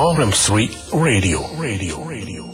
RM3 Radio. Radio. Radio.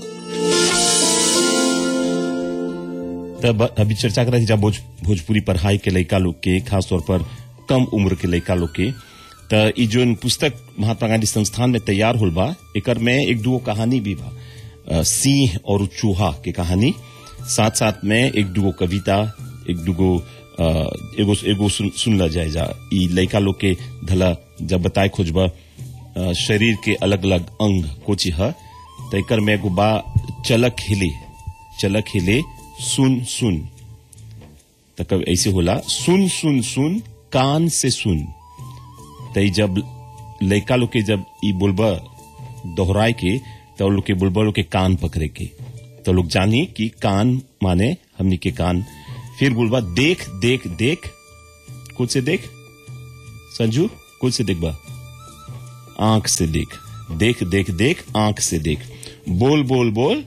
तब अभी चर्चा कर रही जब भोज, भोजपुरी पढ़ाई के लड़का लोग के खास तौर पर कम उम्र के लड़का लोग के त ई जोन पुस्तक महात्मा गांधी संस्थान में तैयार होल बा एकर में एक दुगो कहानी भी बा अ, सिंह और चूहा के कहानी साथ साथ में एक दुगो कविता एक दुगो अ, एगो एगो सुन, सुनला जाए जा ई लड़का लोग के धला जब बताए खोजबा अ, शरीर के अलग अलग अंग कोची ह त एकर में एगो बा चलक हिले चलक हिले सुन सुन त कब ऐसे होला सुन सुन सुन कान से सुन त ई जब लड़का लोग के जब ई बोलबा दोहराए के तो लोग के बोलबा लोग के कान पकड़े के तो लोग जानी कि कान माने हमनी के कान फिर बोलबा देख देख देख कुछ से देख संजू कुछ से देख बा आंख से देख देख देख देख आंख से देख बोल बोल बोल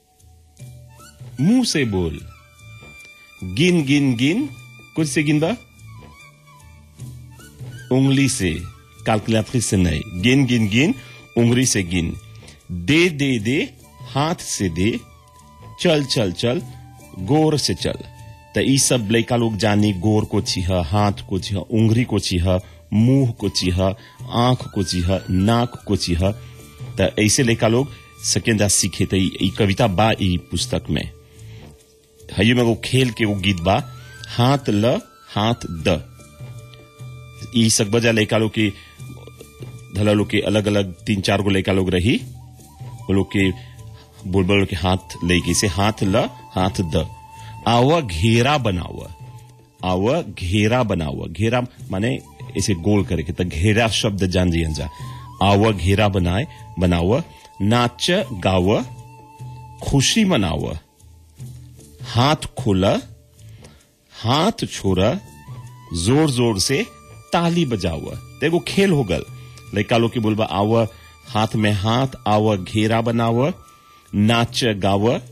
मुंह से बोल गिन गिन गिन कुछ से गिन बा उंगली से कैलकुलेटरी से नहीं गिन गिन गिन उंगली से गिन दे दे दे हाथ से दे चल चल चल गोर से चल त ई सब लड़का लोग जानी गोर को छिह हाथ को छिह उंगली को छिह मुंह को छिह आंख को छिह नाक को छिह त ऐसे लड़का लोग सकेंदा सीखे त ई ई कविता बा ई पुस्तक में हयो में वो खेल के वो गीत बा हाथ ल हाथ द ई सब बजा लड़का लोग के धला लोग के अलग अलग तीन चार गो लड़का लोग रही वो लोग के बोल बोल के हाथ लेके से हाथ ल हाथ द आवा घेरा बनावा आवा घेरा बनावा घेरा माने ऐसे गोल करके तो घेरा शब्द जान जी जा आवा घेरा बनाए बनावा नाच गाव खुशी मनावा हाथ खोला हाथ छोड़ा जोर जोर से ताली बजावा देखो खेल हो गल लड़का लोग के बोलबा आव हाथ में हाथ आव घेरा बनाव नाच गाव